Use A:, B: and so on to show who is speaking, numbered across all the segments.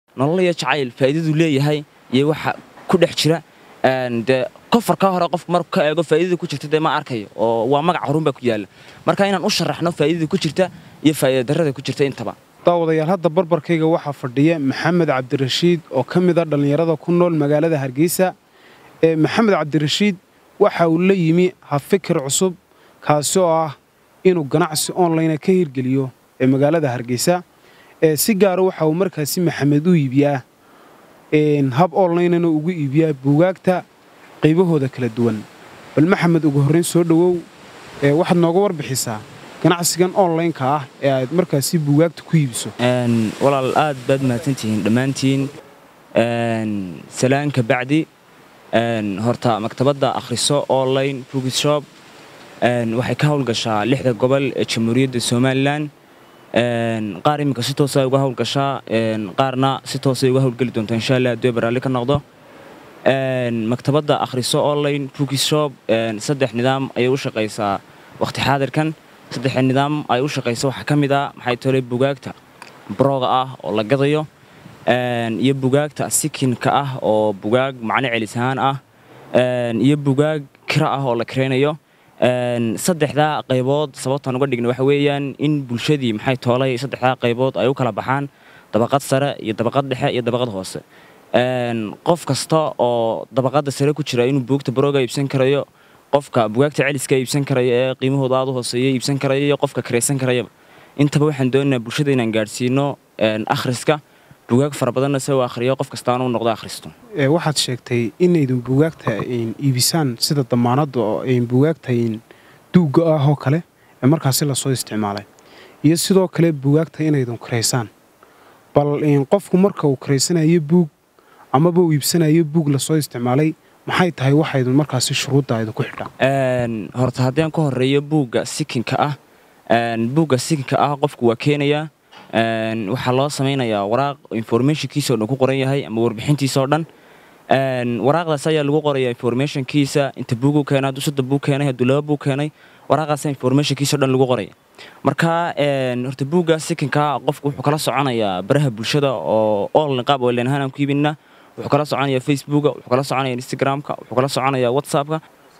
A: nolol iyo jacayl faa'iidadu leeyahay iyo waxa ku dhex jira dee kofarka hore qofku marku ka eego faa'iidada ku jirta dee ma arkayo oo waa magac horun baa ku yaalla marka inaan u sharaxno faa'iidada ku jirta iyo faa'iida darrada ku jirta intaba
B: daawadayaal hadda barbarkayga waxaa fadhiya maxamed cabdirashiid oo ka mid a dhallinyarada ku nool magaalada hargeysa ee maxamed cabdirashiid waxa uu la yimi habfikir cusub kaasi oo ah inuu ganacsi online ka hirgeliyo ee magaalada hargeysa ee si gaara waxa uu markaasi maxamed u iibiyaa hab onlinena ugu iibiyaa buugaagta qaybahooda kala duwan bal maxamed ugu horrayn soo dhowow waxaad nooga warbixisaa ganacsigan onlineka ah ee aad markaasi buugaagta ku iibiso
A: walaal aad baad mahadsantihiin dhammaantiin salaanka bacdi horta maktabadda akhriso online bookshop waxay ka howlgashaa lixda gobol ee jamhuuriyadda somalilan qaar iminka si toosa uga howlgashaa qaarna si toosay uga howlgeli doontaa insha allah haddii baraalli ka noqdo maktabadda akhriso online bookshop saddex nidaam ayay u shaqaysaa waqti xaadirkan saddexa nidaam ay u shaqaysa waxaa ka mid ah maxay tolay bugaagta brooga ah oo la gadayo iyo bugaagta sikinka ah oo bugaag macno celis ahaan ah iyo bugaag kira ah oo la kiraynayo saddexdaa qaybood sababtaan uga dhigna waxa weeyaan in bulshadii maxay toolay saddexdaa qaybood ay u kala baxaan dabaqad sare iyo dabaqad dhexe iyo dabaqad hoose qof kasta oo dabaqadda sare ku jira inuu buugta brooga iibsan karayo qofka bugaagta celiska iibsan karaya ee qiimahooda aad u hooseeya iibsan karaya iyo qofka kiraysan karayaba intaba waxaan doonaynaa bulshada inaan gaadhsiino akhriska bugaag fara badanna se u akhriyo qof kastaana u noqdo akhristo
B: waxaad sheegtay inaydun buugaagta iibisaan sida damaanadda oo buugaagta duugga ah oo kale ee markaasi lasoo isticmaalay iyo sidoo kale buugaagta inaydun kiraysaan bal qofku marka uu kiraysanayo buug amaba uu iibsanayo buug lasoo isticmaalay maxay tahay waxaydun markaasi shuruudda idinku xidhaan
A: horta haddii aan ka horreeyo buugga sikinka ah buugga sikinka ah qofku waa keenayaa waxaa loo samaynayaa waraaq informationkiisa o dhan ku qoran yahay ama warbixintiisa oo dhan waraaqdaas ayaa lagu qorayaa informationkiisa inta buugu keenay hadduu saddex buug keenay hadduu laba buug keenay waraaqdaasa informationkiisa o dhan lagu qoraya marka horta buugga sikinka qofku wuxuu kala soconayaa baraha bulshada oo online qaab online ahaan aan ku iibinna wuxuu kala soconayaa facebooka wuxuu kala soconayaa instagramka wuxuu kala soconayaa whatsappka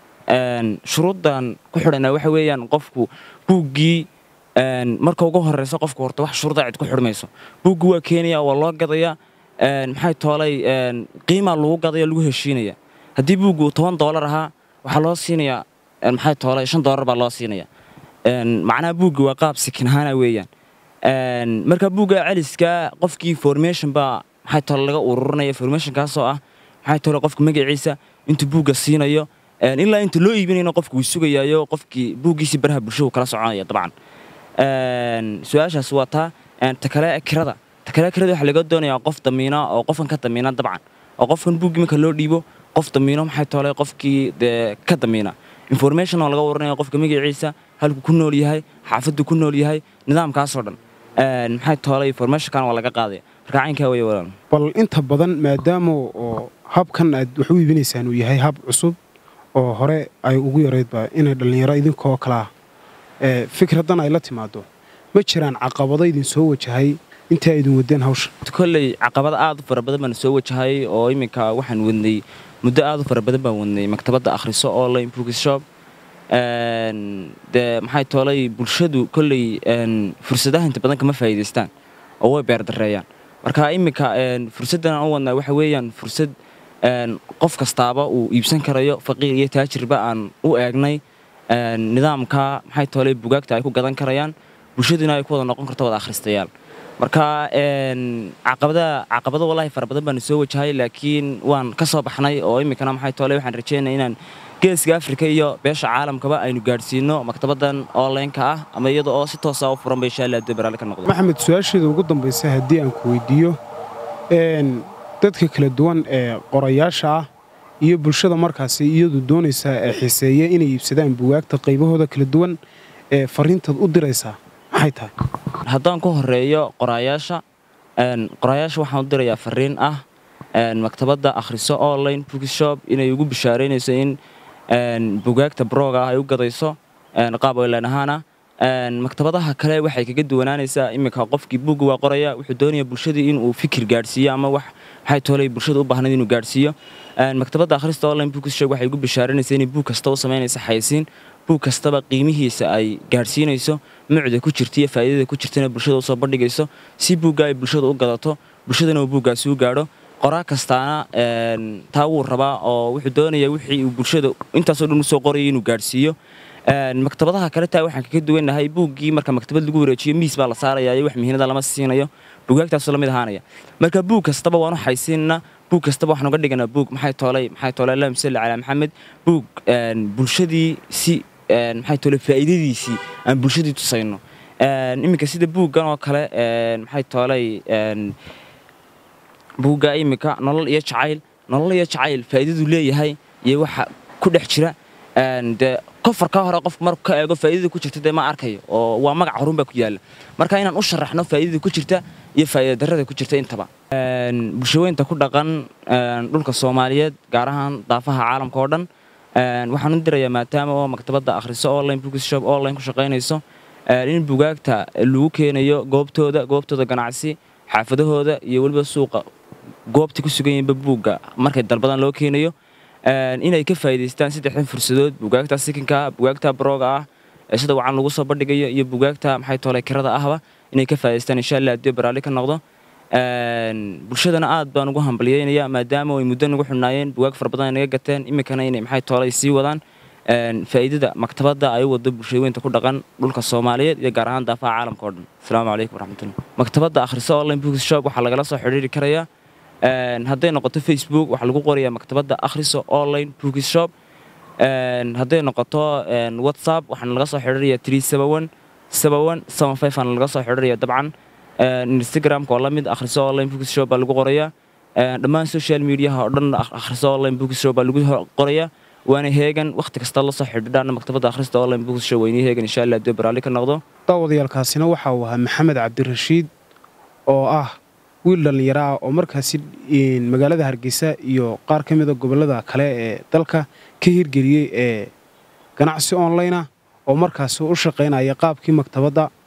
A: shuruuddan ku xidhanaa waxa weeyaan qofku buuggii marka ugu horeysa qofku horta wax shuruuda cid ku xidhmayso buuggi waa keenaya waa loo gadaya maxay toolay qiimaa lagu gadaya lagu heshiinaya haddii buuggi uu toban doolar ahaa waxaa loo siinayaa maxay toolay shan doolar baa loo siinaya macnaha buuggi waa qaab sikin ahaana weeyaan marka buugga celiska qofkii information baa maxay toole laga ururinaya informationkaasoo ah maxay toole qofka magaciisa intuu buugga siinayo ilaa inta loo iibinayna qofku wuu sugayaayo qofkii buuggiisii baraha bulshadu kala soconaya dabcan su-aashaas waa taa ta kale kirada ta kale kirada waxaa laga doonayaa qof damiina oo qofkan ka damiina dabcan oo qofkan buuggii marka loo dhiibo qof damiino maxay toole qofkii dee ka damiina information oo laga waranaya qofka magaciisa halku ku nool yahay xaafaddu ku nool yahay nidaamkaasoo dhan maxay toole informationkan waa laga qaadaya marka caynkaa weeye walaal
B: bal inta badan maadaama oo habkan aad wax u iibinaysaan uu yahay hab cusub oo hore ay ugu yaraydba inay dhallinyaro idinkoo kalaa fikraddan ay la timaado ma jiraan caqabado idin soo wajahay intii aydin wadeen hawsha
A: kolley caqabada aad u fara badan baan soo wajahay oo iminka waxaan wadnay muddo aad u fara badan baan wadnay maktabadda akhriso online bookshop dee maxay toolay bulshadu kolley fursadaha inta badan kama faa'iidaystaan oo way beerdareeyaan marka iminka fursaddan aan u wadnaa waxa weeyaan fursad qof kastaaba uu iibsan karayo faqiir iyo taajirba aan u eegnay nidaamka maxay toolay bugaagta ay ku gadan karayaan bulshaduna ay ku wada noqon karto wada akhristayaal marka caqabada caqabado wallaahi fara badan baanu soo wajahay laakiin waan ka soo baxnay oo iminkana maxay toolay waxaan rajeynaya inaan geeska afrika iyo beesha caalamkaba aynu gaadhsiino maktabaddan onlineka ah ama iyada oo si toosa u furan ba insha allah haddii baraale ka noqdo
B: maxamed su-aasheeda ugu dambaysa haddii aan ku weydiiyo dadka kala duwan ee qorayaasha ah iyo bulshada markaasi iyadu doonaysa ee xiiseeya inay iibsadaan bugaagta qaybahooda kala duwan ee fariintaad u diraysaa maxay tahay
A: haddaan ku horeeyo qoraayaasha qoraayaasha waxaan u dirayaa fariin ah maktabadda akhriso online bookshop inay ugu bishaaraynayso in bugaagta brooga ah ay u gadayso qaab oylan ahaana maktabadaha kale waxay kaga duwanaanaysaa iminka qofkii buugga waa qoraya wuxuu doonaya bulshadii inuu fikir gaadhsiiyo ama wax maxay toolay bulshada u baahnayd inuu gaadhsiiyo maktabadda akhrista online bookshop waxay ugu bishaaranaysaa inay buug kasta u samaynaysa xaysiin buug kastaba qiimihiisa ay gaadhsiinayso mucda ku jirta iyo faa'iidada ku jirtana bulshada usoo bandhigayso si buugga ay bulshada u gadato bulshadana uu buuggaasi u gaadho qoraa kastaana taa wuu rabaa oo wuxuu doonaya wixii uu bulshada intaasoo dhan usoo qoraya inuu gaadhsiiyo maktabadaha kale taa waxaan kaga duwannahay buuggii marka maktabad lagu wareejiyo miis baa la saaraya iyo wax mihinada lama siinayo buugaagtaasoo lamid ahaanaya marka buug kastaba waanu xaysiinna buug kastaba waxaan uga dhiganaa buug maxay toolay maxay toolay allahuma salli calaa maxamed buug bulshadii si maxay toolay faa'iidadiisii aan bulshadii tusayno iminka sida buuggan oo kale maxay toolay buugga iminka nolol iyo jacayl nolol iyo jacayl faa'iidadu leeyahay iyo waxa ku dhex jira dee kofarka hore qofku marku ka eego faa'iidada ku jirta dee ma arkayo oo waa magac horun baa ku yaalla marka inaan u sharaxno faa'iidada ku jirta iyo faa'iida darrada ku jirta intaba bulshaweynta ku dhaqan dhulka soomaaliyeed gaar ahaan daafaha caalamka oo dhan waxaan u dirayaa maadaama oo maktabadda akhriso online bookshop online ku shaqaynayso in bugaagta lagu keenayo goobtooda goobtooda ganacsi xaafadahooda iyo weliba suuqa goobta ku sugan yihiinba buugga markay dalbadan loo keenayo inay ka faa'iidaystaan saddexdan fursadood bugaagta sikinka ah bugaagta barooga ah ee sida wacan lagu soo bandhigayo iyo bugaagta maxay toolay kirada ahba inay ka faa'idaystaan insha allah haddii baraalli ka noqdo bulshadana aad baan ugu hambalyeynaya maadaama ay muddo nagu xunnaayeen bugaag fara badan ay naga gateen iminkana inay maxay toolay sii wadaan faa'iidada maktabadda ay u wado bulshadeweynta ku dhaqan dhulka soomaaliyeed iyo gaar ahaan daafaha caalamka oo dhan asalaamu calaykum waraxmatullah maktabadda akhriso online bookshop waxaa lagala soo xidhiiri karayaa hadday noqoto facebook waxaa lagu qorayaa maktabadda akhriso online bookshop hadday noqoto whatsapp waxaana laga soo xidhiiraya three seven seven seven five aana laga soo xidhiiraya dabcan instagramka oo la mid akhriso online bookshop baa lagu qorayaa dhammaan social mediaha oo dhan akhriso online bookshop baa lagu qorayaa waana heegan wakhti kasta la soo xidhiidhaana maktabadda akhrista online bookshop weynii heegan insha allah haddii baraalli ka noqdo
B: daawadayaalkaasina waxa uu ahaa maxamed cabdirashiid oo ah wiil dhallinyaro ah oo markaasi magaalada hargeysa iyo qaar ka mida gobollada kale ee dalka ka hirgeliyey ee ganacsi online ah oo markaasi u shaqaynaya qaabkii maktabadda